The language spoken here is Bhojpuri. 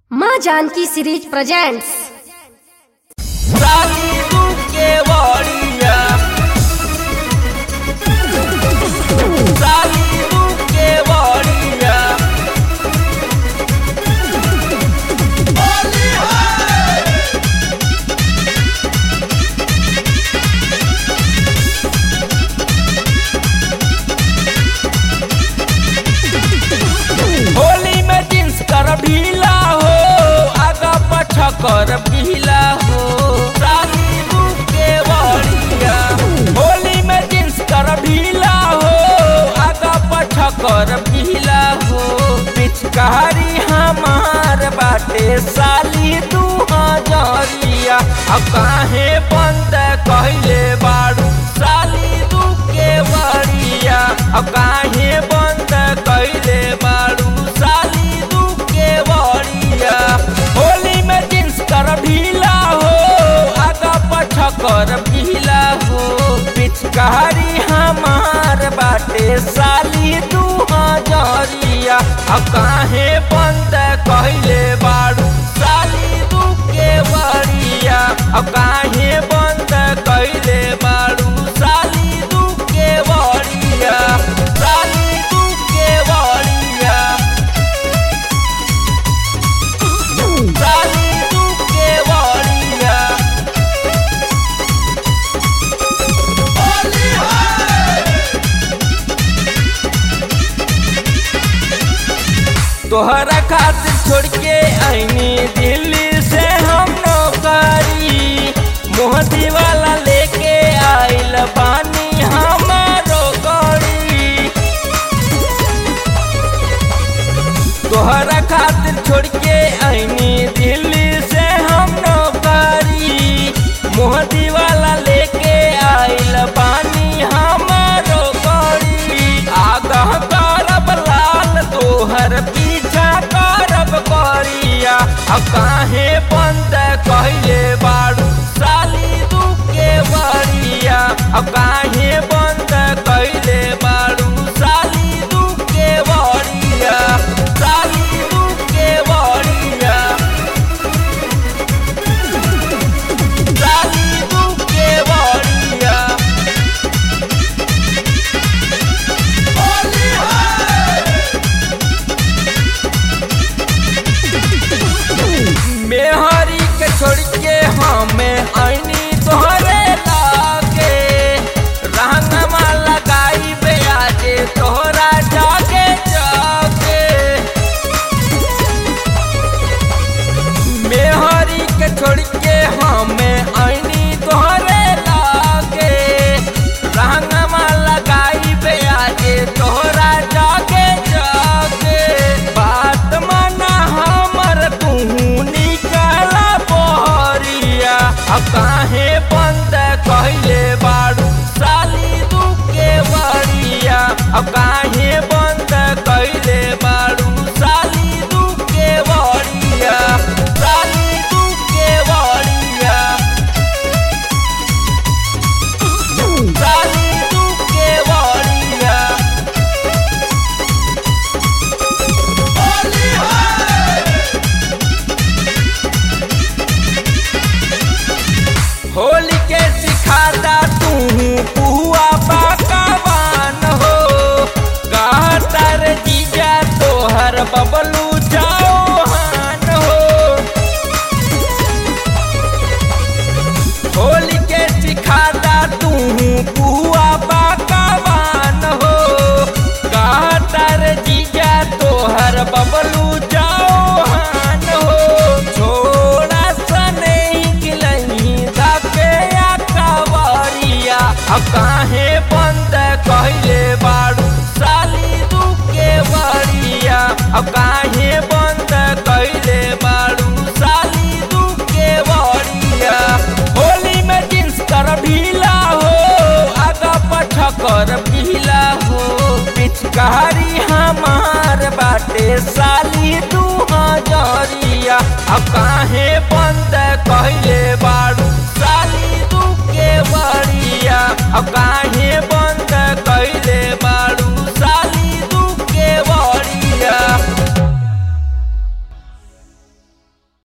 माँ जानकी सीरीज प्रेजेंट्स साली तू के वड़िया साली तू के वड़िया होली में जींस कर ढीला हो आगा पछा कर पीला हो साली तू के वड़िया होली में जींस कर ढीला हो आगा पछा कर पीला हो पिचकारी हमार बाटे साली तू हजरिया अब काहे बंद कहले बाड़ू साली तू के वड़िया अब काहे बंद कहले बाड़ू साली तू के वड़िया होली में जींस कर ढीला हो आगा पछा कर पीला हो पिचकारी हमार बाटे साली तू हजरिया अब काहे बंद कहले बाड़ू साली तू के वड़िया अब काहे बंद कहले बाड़ू साली तू के वड़िया साली तू के वड़िया साली तू के वड़िया तोहरा खातिर छोड़ के आईनी दिल्ली से हम नौकरी मोहती वाला लेके आइल बानी हमारो गड़ी तोहरा खातिर छोड़ के आईनी दिल्ली से हम नौकरी मोहती वाला लेके आइल बानी हमारो गड़ी आगाह करब लाल तोहर पीछा करब करिया अब काहे बंद कहले बाड़ू साली तू के बड़िया अब काहे बंद कहले बाड़ू साली तू के बड़िया साली तू के बड़िया साली तू के बड़िया मेहरी के छोड़ के हमें आईनी तोहरे लागे रहनमा लगाई बेयाजे तोहरा जागे जागे मेहरी के छोड़ के हमें आईनी तोहरे लागे रहनमा लगाई बेयाजे तोहरा जागे जागे बात माना हमर तू निकला बहरिया अब काहे बंद कहले बाड़ू साली तू के बड़िया अब काहे बंद कहले बाड़ू साली तू के बड़िया साली तू के बड़िया साली तू के बड़िया होली के सिखाता तू पुआ पकवान हो कहतर जीजा तोहर बबलू चौहान हो होली के सिखाता तू पुआ पकवान हो कहतर जीजा तोहर बबलू चौहान हो छोड़ा सने गिलही धके या कवरिया अब काहे बंद कहले बाड़ू साली तू के बड़िया अब काहे बंद कहले बाड़ू साली तू के बड़िया होली में जींस कर ढीला हो आगा पछा कर पीला हो पिचकारी हमार बाटे साली तू हजरिया अब काहे बंद कहले बा